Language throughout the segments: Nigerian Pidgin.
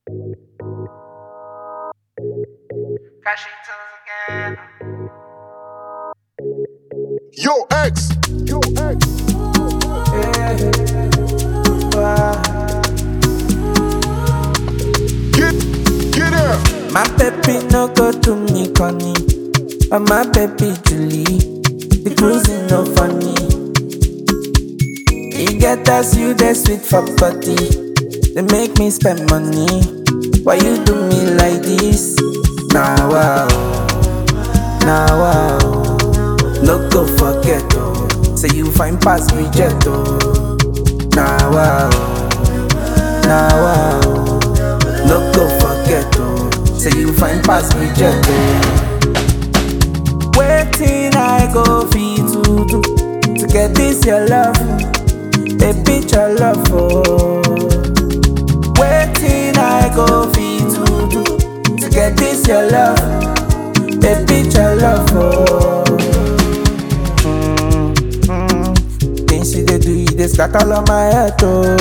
again. Yo, X. Yo, X. Get, get out. My baby no go to me, Connie. But my baby Julie, the cruising no funny. You get us, you the sweet for body. They make me spend money. Why you do me like this? Now wow, now wow. No go forget oh. Say you find pass reject oh. Now wow, now wow. No go forget oh. Say you find pass reject oh. Waiting I go fit to do to get this your love, a picture love oh. Waiting I go fit to do to get this your love, a picture love oh. Things you dey do, you dey scatter all my head oh.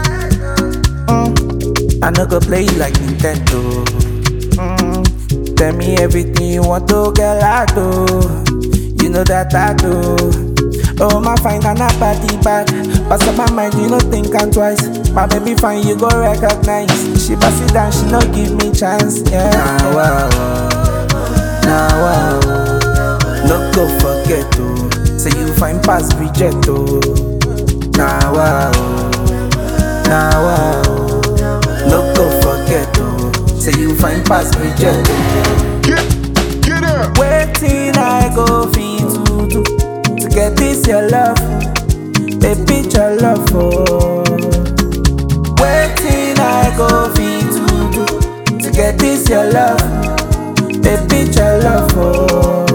Mm. I no go play you like Nintendo. Mm. Tell me everything you want to get I do. You know that I do. Oh my fine and a body bad. Pass up my mind, you no think I'm twice. My baby fine, you go recognize. She pass it down, she no give me chance. Yeah. Now wow, now wow. No go forget oh. Say you find pass reject oh. Now wow, now wow. No go forget oh. Say you find pass reject oh. Get, get out. Waiting I go fit to do to get this your love, a picture love oh. Waiting I go fit to do to get this your love, a picture love oh.